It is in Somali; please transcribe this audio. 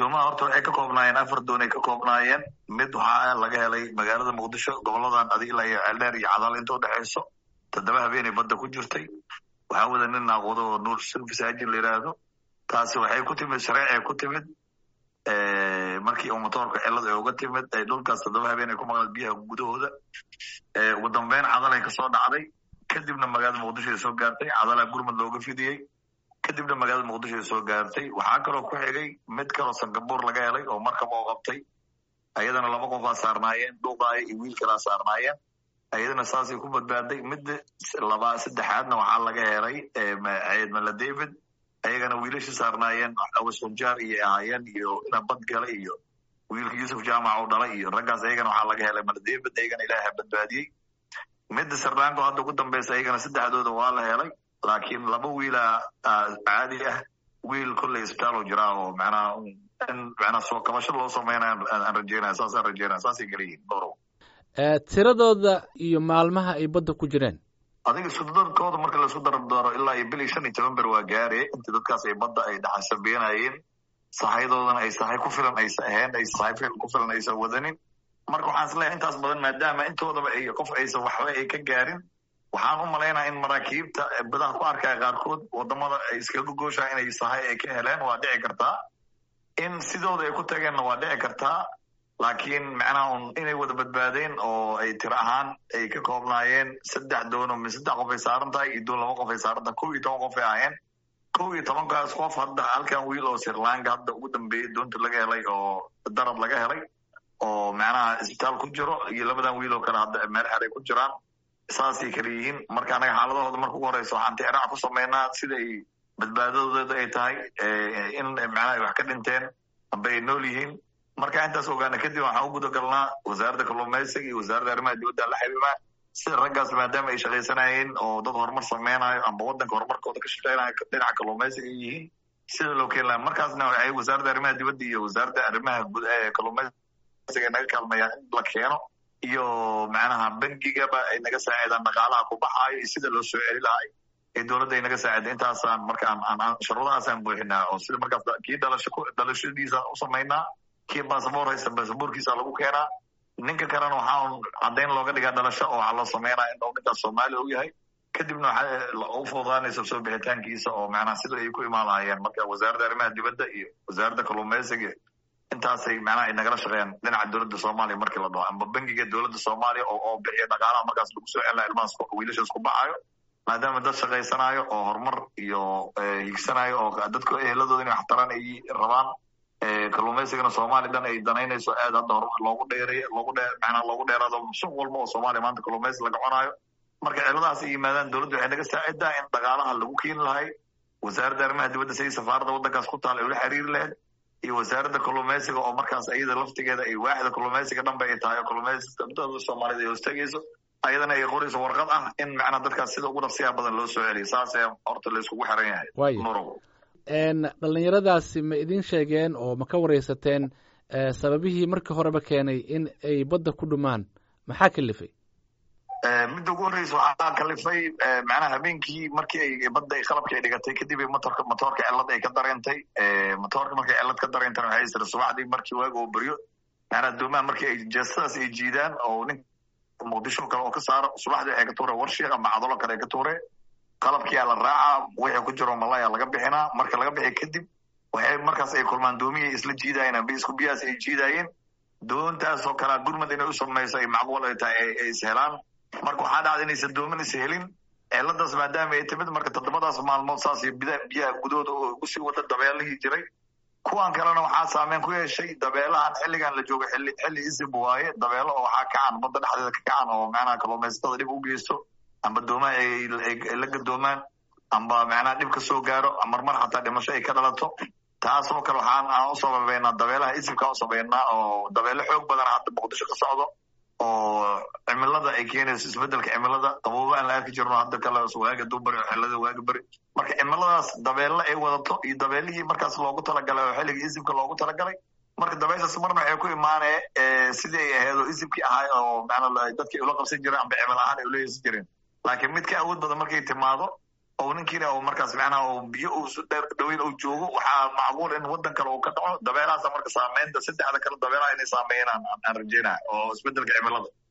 doomaha horta waxay ka koobnaayeen afar doon ay ka koobnaayeen mid waxaa laga helay magaalada muqdisho goboladan adig ilaa iyo ceeldheer iyo cadaal inta udhexayso toddoba habeenay badda ku jirtay waxaa wada nin naaqodo oo nuur silfisaajin la yidhaahdo taasi waxay ku timid shareecay ku timid markii uu motoorka cilad ay uga timid ay dhulkaas toddoba habeen ay ku maqleen biyaha gudahooda ugu dambeyn cadalay kasoo dhacday kadibna magaalada muqdisho ay soo gaartay cadalaa gurmud looga fidiyey kadibna magaalada muqdisho ay soo gaartay waxaa kaloo ku xigay mid kaloo sangabuur laga helay oo markab oo qabtay ayadana laba qofaa saarnaayeen dhuuqaaya iyo wiil kalaa saarnaayeen ayadana saasay ku badbaaday midda laba saddexaadna waxaa laga helay ciidmala david ayagana wiilashii saarnaayeen awasunjaar iyo ahaayeen iyo ina bad gala iyo wiilka yuusuf jaamac oo dhalay iyo raggaas ayagana waxaa laga helay mala david ayagana ilaaha badbaadiyey midda sardaanko hadda ugu dambeysa ayagana saddexdooda waa la helay laakiin laba wiila caadi ah wiil kolley isbitaal oo jiraa oo macnaha in macnaha soo kabasho loo sameynaya aan rajeynaya saasaan rajeynaya saasay kala yihiin dhowrow tiradooda iyo maalmaha ay badda ku jireen adiga sudadkooda marka laisku darabdaro ilaa iyo bil iyo shan iyo toban ber waa gaare inta dadkaas ay badda ay dhaxasabeenayeen sahayadoodana ay sahay ku filan aysa ahayn ay sahay ku filan aysan wadanin marka waxaan isleeyahay intaas badan maadaama intoodaba ay qof aysan waxba ay ka gaarin waxaan u malaynaya in maraakiibta badaha ku arkaya qaarkood wadamada ay iskaga gooshaa inay sahay ay ka heleen waa dhici kartaa in sidooda ay ku tageenna waa dhici kartaa laakiin macnaha un inay wada badbaadeen oo ay tiro ahaan ay ka koobnaayeen saddex doono mi saddex qof ay saaran tahay iyo doon laba qof ay saaran tahay kow iyo toban qof ay ahayeen kow iyo tobankaas qof hadda halkan wiil oo sirlanka hadda ugu dambeeyey doonta laga helay oo darad laga helay oo macnaha isbitaal ku jiro iyo labadan wiil oo kale hadda meel xeray ku jiraan saasay kala yihiin marka anaga xaaladahooda marka ugu horeysa waxaan tixraac ku sameynaa sida ay badbaadadooda ay tahay in macnaha ay wax ka dhinteen amba ay nool yihiin marka intaas ogaana kadib waxaan u guda galnaa wasaaradda kalluumaysiga iyo wasaaradda arrimaha dibadda la xiriiraa sida raggaas maadaama ay shaqaysanayeen oo dad horumar sameynayo amba waddanka horumarkooda ka shaqeynayo dhinaca kalluumaysiga ay yihiin sida loo keeni laha markaasna waxay wasaaradda arrimaha dibadda iyo wasaaradda arrimaha kalluumaysiga naga kaalmayaan in la keeno iyo macnaha bangigaba ay naga saacidaan dhaqaalaha ku baxaayo iyo sida loo soo celi lahay ee dowladda ay naga saacida intaasaan markaan shuruudahaasaan buuxinaa oo sida markaas kii dhalasho dhalashadiisa u samaynaa kii basaboor haysta basaboorkiisa lagu keenaa ninka kalena waxaa caddayn looga dhigaa dhalasho oo waxaa loo sameynaa in ninkaas soomaaliya u yahay kadibna waxaa u fududaanaysa soo bixitaankiisa oo macnaha sida ay ku imaan lahayeen marka wasaaradda arrimaha dibadda iyo wasaaradda kalluumaysiga intaasay macnaha ay nagala shaqeeyaan dhinaca dowladda soomaaliya markii la dhaho amba bangiga dowladda soomaaliya oo oo bixiya dhaqaalaha markaas lagu soo celinayo ilmahaas wiilashaas ku baxaayo maadaama dad shaqaysanayo oo horumar iyo higsanayo oo dadka eheladooda inay waxtaraan ay rabaan kalluumaysigana soomaaliya dhan ay danaynayso aad hadda horumar loogu dheeray loogu dheer macnaha loogu dheeraado suuq walba oo soomaaliya maanta kalluumaysi laga cunayo marka ciladahaas ay yimaadaan dowladda waxay naga saacidaa in dhaqaalaha lagu keeni lahay wasaaradda arrimaha dibadda siday safaaradda waddankaas ku taal ay ula xiriiri lahayd iyo wasaaradda kalluumaysiga oo markaas iyada laftigeeda ay waaxda kalluumaysiga dhanba ay tahay oo kalluumaysiga dada soomaaliyed ay hoostagayso ayadana ay qorayso warqad ah in macnaha dadkaas sida ugu dhaqsiyaha badan loo soo celiyo saas ayaa horta la iskugu xiran yahay nurow dhalinyaradaasi ma idin sheegeen oo ma ka wareysateen sababihii markii horeba keenay in ay badda ku dhumaan maxaa kalifay midda ugu horreysa waxaa kalifay macnaha habeenkii markii ay badda qalabkii ay dhigatay kadib motorka motoorka cilad ay ka dareentay motoorka markay cilad ka dareentana waxay tiri subaxdii markii waaga oo beryo macnaha doomaha markii ay jeestadaas ay jiidaan oo nin muqdisho kale oo ka saaro subaxdii waxay ka tuure warshiiq ama cadalo kale ay ka tuure qalabkiyaa la raacaa wixii ku jiro malaya laga bixinaa marka laga bixi kadib waxay markaas ay kulmaan doomihii isla jiidayeen amba isku biyahaas ay jiidayeen doontaasoo kalea gurmad inay u samayso ay macquul ay tahay ay is helaan marka waxaa dhacda inaysan doomin is helin ciladaas maadaama ay timid marka toddobadaas maalmood saas iyo biyaha gudahooda oo usii wada dabeelihii jiray kuwan kalena waxaa saameyn ku yeeshay dabeelahan xilligan la joogo xilli xilli isib waaye dabeelo oo waxaa kacan badda dhexdeeda ka kacan oo macnaha kalluumaysatada dhib u geysto amba doomaha ay la gadoomaan amba macnaha dhib ka soo gaaro marmar xataa dhimasho ay ka dhalato taasoo kale waxaan aan u sababeynaa dabeelaha isibkaa u sababeynaa oo dabeelo xoog badan hadda muqdisho ka socdo oo cimilada ay keenayso isbedelka cimilada qabooba aan la arki jirno hadda kale waaga dubari xilada waaga beri marka cimiladaas dabeelle ay wadato iyo dabeelihii markaas loogu talagalay oo xilliga isibka loogu talagalay marka dabeyshaas marna waxay ku imaanee sidii ay ahayd oo isibkii ahay oo macnaa dadkii ula qabsan jireen amba cimil ahaan ay ula yeesan jireen laakiin mid ka awood badan markay timaado oo ninkiina uu markaas macnaha biyo uusu dhaweyn uu joogo waxaa macquul in waddan kale uu ka dhaco dabeelahaasa marka saameynta saddexda kale dabeelaha inay saameeyaan aan rajeynaya oo isbedelka cimilada